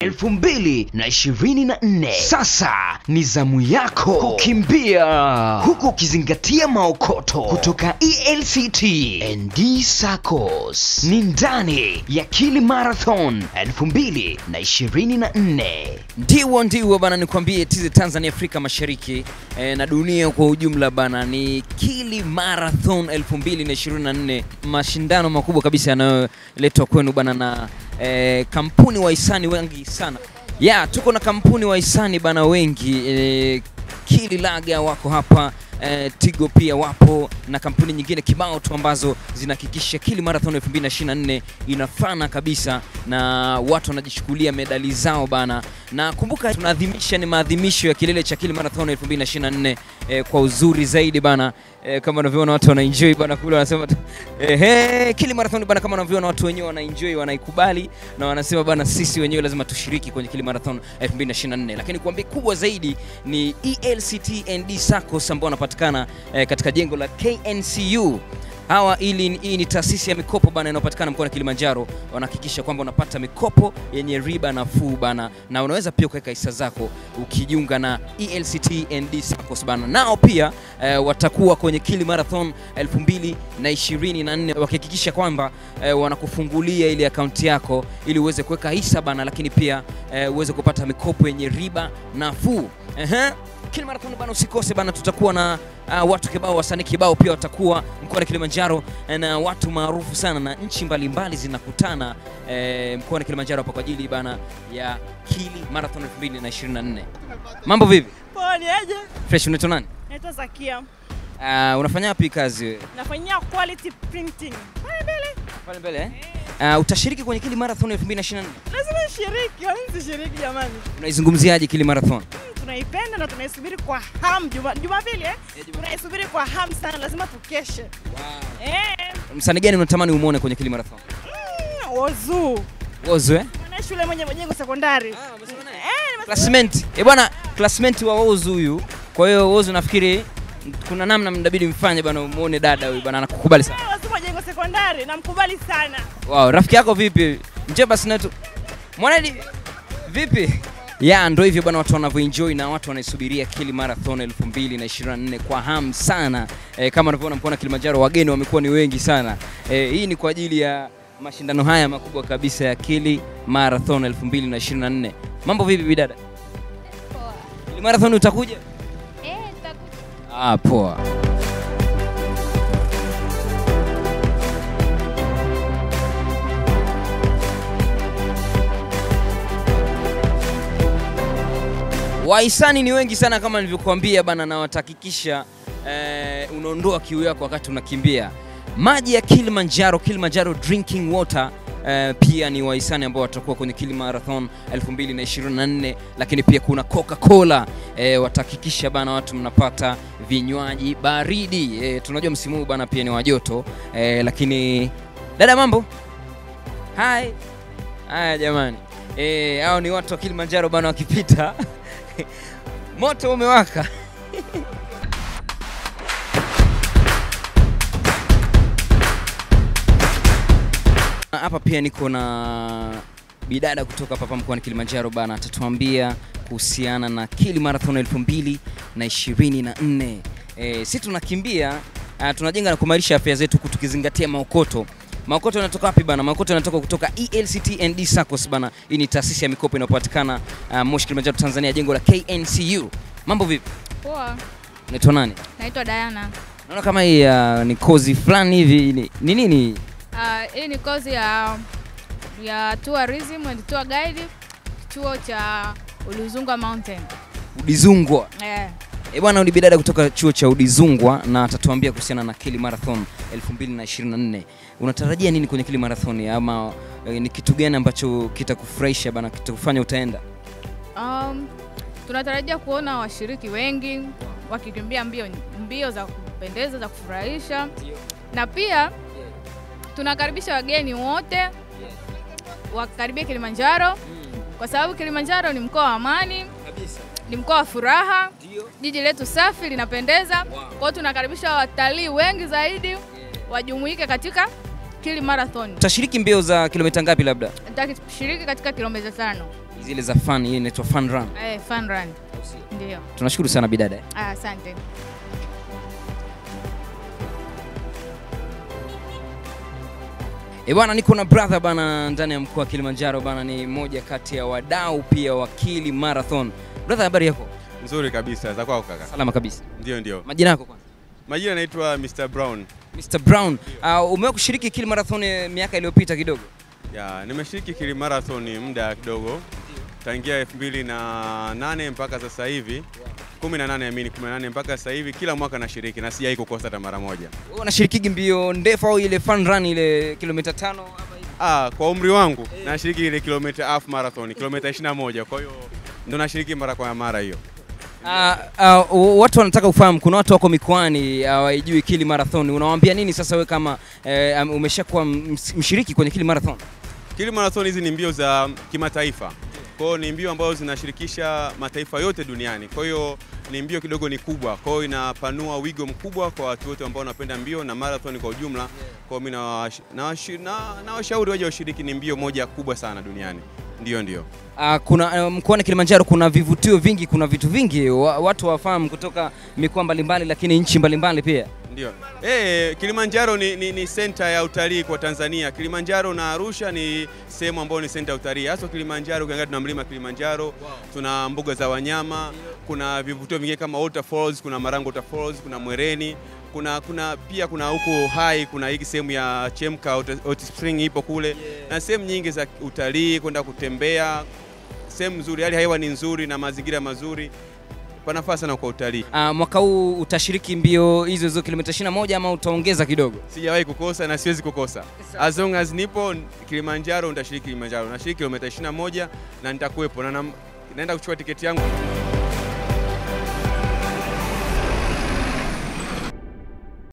elfu mbili na ishirini na nne. Sasa ni zamu yako kukimbia huku ukizingatia maokoto kutoka ELCT ND SACCOS. Ni ndani ya Kili Marathon elfu mbili na ishirini na nne. Ndiwo ndiwo bana, nikwambie tizi Tanzania, Afrika Mashariki eh, na dunia kwa ujumla bana, ni Kili Marathon 2024 mashindano makubwa kabisa yanayoletwa kwenu bana na eh, kampuni wahisani wengi sana ya tuko na kampuni wahisani bana wengi eh, Kili Laga wako hapa eh, Tigo pia wapo na kampuni nyingine kibao tu ambazo zinahakikisha Kili Marathon 2024 inafana kabisa na watu wanajichukulia medali zao bana. Na kumbuka tunaadhimisha ni maadhimisho ya kilele cha Kili Marathon 2024 eh, kwa uzuri zaidi bana eh, kama unavyoona watu wanaenjoy bana kule wanasema tu, eh, hey, Kili Marathon bana, kama unavyoona watu wenyewe wanaenjoy wanaikubali na wanasema bana, sisi wenyewe lazima tushiriki kwenye Kili Marathon 2024. Lakini kuambia kubwa zaidi ni ELCT ND SACCOS ambao wanapatikana eh, katika jengo la KNCU hawa ili hii ni taasisi ya mikopo bana inayopatikana mkoani Kilimanjaro. Wanahakikisha kwamba unapata mikopo yenye riba nafuu bana, na unaweza pia kuweka hisa zako ukijiunga na ELCT ND SACCOS bana. Nao pia eh, watakuwa kwenye Kili Marathon 2024 wakihakikisha kwamba eh, wanakufungulia ile akaunti yako ili uweze kuweka hisa bana, lakini pia eh, uweze kupata mikopo yenye riba nafuu. Ehe. Kili Marathon bana, usikose bana, tutakuwa na uh, watu kibao, wasanii kibao pia watakuwa mkoani Kilimanjaro na watu maarufu sana na nchi mbalimbali zinakutana eh, mkoani Kilimanjaro hapa kwa ajili bana ya Kili Marathon 2024. Mambo vipi? Poa, ni aje? Fresh, unaitwa nani? Naitwa Zakia. Uh, unafanya wapi kazi wewe? Nafanyia quality printing. Pale mbele. Pale mbele eh? Uh, utashiriki kwenye Kili Marathon 2024. Lazima nishiriki, au nisishiriki jamani? Unaizungumziaje Kili Marathon? Hmm, Tunaipenda na tunaisubiri kwa hamu Juma- Jumapili eh? Tunaisubiri kwa hamu sana, lazima tukeshe. Eh, Msanii gani unatamani umuone kwenye Kili Marathon? mm, Ozu. Wozo eh? Mwana shule mwenye majengo sekondari. Eh, nimesema- Classmate. Eh bwana, classmate wa Wozu huyu. Kwa hiyo Wozu nafikiri kuna namna mnabidi mfanye bwana umuone dada huyu bwana anakukubali sana. Eh, Ozu majengo sekondari, namkubali sana. Wow, rafiki yako vipi? Njoo basi na tu. Mwanadi vipi? Ya ndo hivyo bwana, watu wanavyoenjoy na watu wanaisubiria Kili Marathon 2024 kwa hamu sana. E, kama unavyoona mkoa Kilimanjaro wageni wamekuwa ni wengi sana. E, hii ni kwa ajili ya mashindano haya makubwa kabisa ya Kili Marathon 2024. Mambo vipi bidada? Poa. Kili Marathon utakuja? Eh, tutakuja. Ah, poa. Wahisani ni wengi sana kama nilivyokuambia bana, na watahakikisha eh, unaondoa kiu yako wakati unakimbia. Maji ya Kilimanjaro, Kilimanjaro drinking water eh, pia ni wahisani ambao watakuwa kwenye Kili Marathon 2024, lakini pia kuna Coca-Cola eh, watahakikisha bana watu mnapata vinywaji baridi eh, tunajua msimu huu bana pia ni wa joto eh, lakini dada, mambo hai haya jamani, eh, hao ni watu wa Kilimanjaro bana wakipita moto umewaka. Hapa pia niko na bidada kutoka hapa mkoani Kilimanjaro bana, atatuambia kuhusiana na Kili Marathon 2024. Eh, si tunakimbia uh, tunajenga na kuimarisha afya zetu huku tukizingatia maokoto. Maokoto yanatoka wapi bana? Maokoto yanatoka kutoka ELCT ND SACCOS bana. Hii ni taasisi ya mikopo inayopatikana uh, Moshi Kilimanjaro Tanzania, jengo la KNCU. Mambo vipi? Poa. Unaitwa nani? Naitwa Diana. Naona kama hii uh, ni kozi fulani hivi ni ni nini? Ah, hii ni kozi ya ya tourism and tour guide chuo cha Uluzungwa Mountain. Udizungwa. Eh. E bwana, ni bidada kutoka chuo cha Udizungwa na atatuambia kuhusiana na Kili Marathon 2024. Unatarajia nini kwenye Kili Marathon ama e, ni kitu gani ambacho kitakufurahisha bana, kitakufanya utaenda? Um, tunatarajia kuona washiriki wengi wakikimbia mbio mbio za kupendeza za kufurahisha na pia tunakaribisha wageni wote wakaribia Kilimanjaro kwa sababu Kilimanjaro ni mkoa wa amani, ni mkoa wa furaha, jiji letu safi linapendeza. Kwa hiyo tunakaribisha watalii wengi zaidi wajumuike katika Kili Marathon. Utashiriki mbio za kilomita ngapi labda? Nitashiriki katika kilomita tano. zile za fun, hii inaitwa fun run. Eh, fun run. Ndio. Tunashukuru sana bidada. Ah, Asante. E bwana, niko na brother bana ndani ya mkoa wa Kilimanjaro bana, ni mmoja kati ya wadau pia wa Kili Marathon. Brother, habari yako? Nzuri kabisa za kwako kaka. Salama kabisa. Ndio, ndio. Majina yako kwanza? Majina naitwa Mr Brown. Mr Brown, uh, umewahi kushiriki Kili Marathon eh, miaka iliyopita kidogo? Ya, nimeshiriki Kili Marathon muda kidogo tangia 2008 mpaka sasa hivi 18 amini 18 mpaka sasa hivi kila mwaka nashiriki na sijai kukosa hata mara moja. Wewe unashirikigi mbio ndefu au ile fun run ile kilomita tano ama hivi? Ah, kwa umri wangu nashiriki ile kilomita half marathon, kilomita 21. Kwa hiyo ndo nashiriki mara kwa mara hiyo. Uh, uh, watu wanataka kufahamu, kuna watu wako mikoani hawaijui Kili Marathon. Unawaambia nini sasa wewe kama eh, um, umeshakuwa ms- mshiriki kwenye Kili Marathon? Kili Marathon hizi ni mbio za kimataifa. Kwa hiyo ni mbio ambazo zinashirikisha mataifa yote duniani. Kwa hiyo ni mbio kidogo ni kubwa. Kwa hiyo inapanua wigo mkubwa kwa watu wote ambao wanapenda mbio na marathon kwa ujumla. Kwa hiyo mimi nawash- nawashi- na- nawashauri waje washiriki, ni mbio moja kubwa sana duniani. Ndio, ndio. Uh, kuna uh, mkoani Kilimanjaro kuna vivutio vingi, kuna vitu vingi wa, watu wafahamu kutoka mikoa mbalimbali, lakini nchi mbalimbali pia. Ndio. Eh, Kilimanjaro ni, ni, ni senta ya utalii kwa Tanzania. Kilimanjaro na Arusha ni sehemu ambayo ni senta ya utalii. Hasa Kilimanjaro ukiangalia tuna mlima Kilimanjaro, tuna mbuga za wanyama, kuna vivutio vingine kama Waterfalls, kuna Marango Waterfalls, kuna Mwereni, kuna kuna pia kuna huko hai kuna hii sehemu ya Chemka Hot- Hot Spring ipo kule na sehemu nyingi za utalii kwenda kutembea. Sehemu nzuri, hali ya hewa ni nzuri na mazingira mazuri. Panafaa sana kwa utalii. Uh, mwaka huu utashiriki mbio hizo hizo kilomita 21 ama utaongeza kidogo? sijawahi kukosa na siwezi kukosa. As long as nipo Kilimanjaro, nitashiriki Kilimanjaro. Nashiriki kilomita 21 na nitakuwepo na nam- naenda kuchukua tiketi yangu